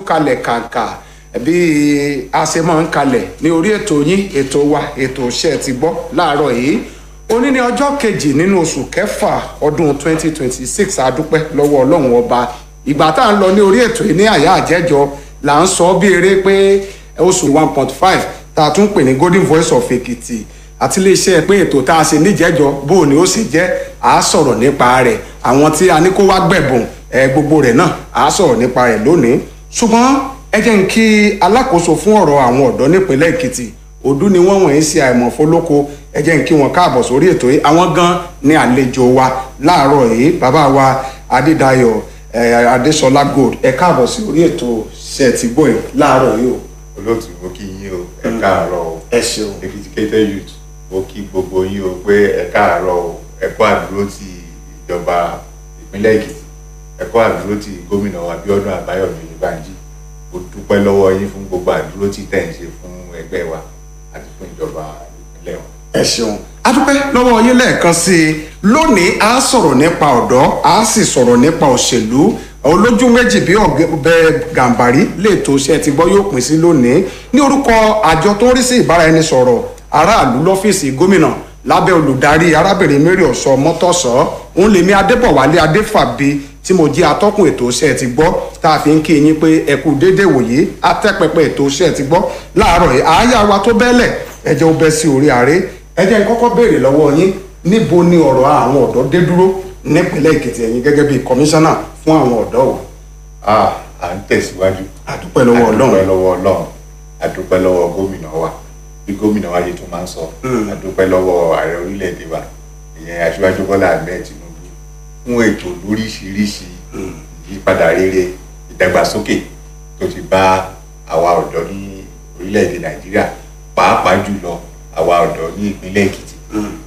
kalẹ̀ kàǹkà bí a ṣe máa ń kalẹ̀ ní orí ètò yín ètò wa ètò iṣẹ́ ti gbọ́ láàárọ̀ yìí òní ní ọjọ́ kejì nínú oṣù kẹfà ọdún 2026 adúpẹ́ lọ́wọ́ ọlọ́run ọba ìgbà tá à ń lọ ní orí ètò yìí ní àyà àjẹjọ là ń sọ bí eré pé oṣù 1.5 tá a tún pè ní golden voice of Èkìtì àti iléeṣẹ́ pé ètò tá a ṣe níjẹ́jọ bó o ní ó sì jẹ́ à á sọ̀rọ̀ nípa rẹ̀ àwọn tí a ní kó wá gbẹ̀bùn ẹ gbogbo rẹ̀ náà à á sọ̀rọ̀ nípa rẹ̀ lónìí ṣùgbọ́n ẹ jẹ́ n kí alákòóso fún ọ̀rọ̀ àwọn ọ̀dọ́ nípínlẹ̀ Èkìtì òdú ni wọ́n wọ̀nyí ṣe àìmọ̀ fólóko ẹ jẹ́ n kí wọn káàbọ̀ sórí ètò yìí àwọn gan ni àlejò wa láàárọ̀ yìí bàbá wa Adédayọ̀ Adéṣọlá Gold ẹ káàbọ̀ sí orí ètò ṣe ti gbọ́ ẹ láàárọ̀ yìí o. olóòtú mo kí yín o ẹ káàárọ̀ o ẹ ṣeun Èkìtì youth mo kí gbogbo yín o pé ẹ káàárọ̀ o ẹ kú àdúró ti ìjọba ìpínlẹ̀ Èkìtì ẹ kú àdúró ti gómìnà Abíọ́dún Àbáyọ̀mí Oyèbánjí mo dúpẹ́ lọ́wọ́ yín fún gbogbo àdúró tí tẹ̀ ń ṣe fún ẹgbẹ́ wa àti fún ìjọba ìpínlẹ̀ wa. ẹ ṣeun a dúpẹ́ lọ́wọ́ yín lẹ́ẹ̀kan sí i lónìí a sọ̀rọ̀ nípa ọ̀dọ́ a sì sọ̀rọ̀ nípa òṣèlú olójú méjì bí ọ̀bẹ gàǹbàrí lè tó ṣe ti gbọ́ yóò pín sí lónìí ní orúkọ àjọ tó ń rí sí ìbáraẹnisọ̀rọ̀ aráàlú lọ́fíìsì gómìnà lábẹ́ olùdarí arábìnrin mary ọ̀sọ́ mọ́tọ́sọ́ òun lèmi adébọ̀wálé adéfàbí tí mo jẹ́ atọ́kùn ètò iṣẹ́ ti gbọ́ tá a fi ń kí yín pé ẹ kú déédéé wòye atẹ́pẹpẹ ètò iṣẹ́ ti gbọ́ láàárọ̀ yìí àáyá wa tó bẹ́lẹ̀ ẹ jẹ́ ó bẹ́ sí orí ààrẹ ẹ jẹ́ n kọ́kọ́ béèrè lọ́wọ́ yín níbo ni ọ̀rọ̀ àwọn ọ̀dọ́ dé dúró nípínlẹ̀ èkìtì ẹ̀yin gẹ́gẹ́ bíi kọmíṣánná fún àwọn ọ̀dọ́ o. à ń tẹ̀síwájú àdúpẹ́ lọ́wọ́ ọlọ́run àdúpẹ́ lọ́wọ́ ọlọ́run àdúpẹ́ lọ́wọ́ gómìnà wa bí gómìnà wa yìí tún máa ń sọ àdúpẹ́ lọ́wọ́ ààrẹ orílẹ̀-èdè wa ìyẹn aṣíwájú bọ́lá ahmed tinubu fún ètò lóríṣiríṣi ìyípadà rere ìdàgbàsókè tó ti bá àwa ọ̀dọ́ ní orílẹ̀-èdè nàìjíríà pàápàá jùlọ àwa ọ̀dọ́ ní ìpínlẹ̀ èkìtì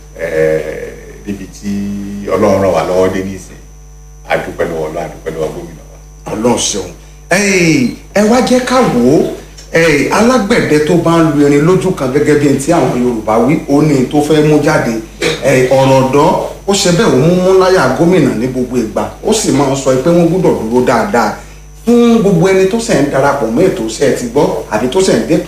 níbi tí ọlọ́run ràn wá lọ́wọ́ dé nísìn àdúpẹ́ lọ́wọ́ ọlọ́run àdúpẹ́ lọ́wọ́ gómìnà wa. ọlọ́run ṣeun ẹ wá jẹ́ ká wò ó alágbẹ̀dẹ tó bá ń lu irin lójú kan gẹ́gẹ́ bí ti àwọn yorùbá wí ó ní tó fẹ́ mú jáde ọ̀rọ̀ ọ̀dọ́ ó ṣe bẹ́ẹ̀ ó mú mú láyà gómìnà ní gbogbo ìgbà ó sì máa ń sọ pé wọ́n gbọ́dọ̀ dúró dáadáa fún gbogbo ẹni tó ṣẹ̀ ń darapọ̀ mọ́ ètò iṣẹ́ ti gbọ́ àbí tó ṣẹ̀ ń dé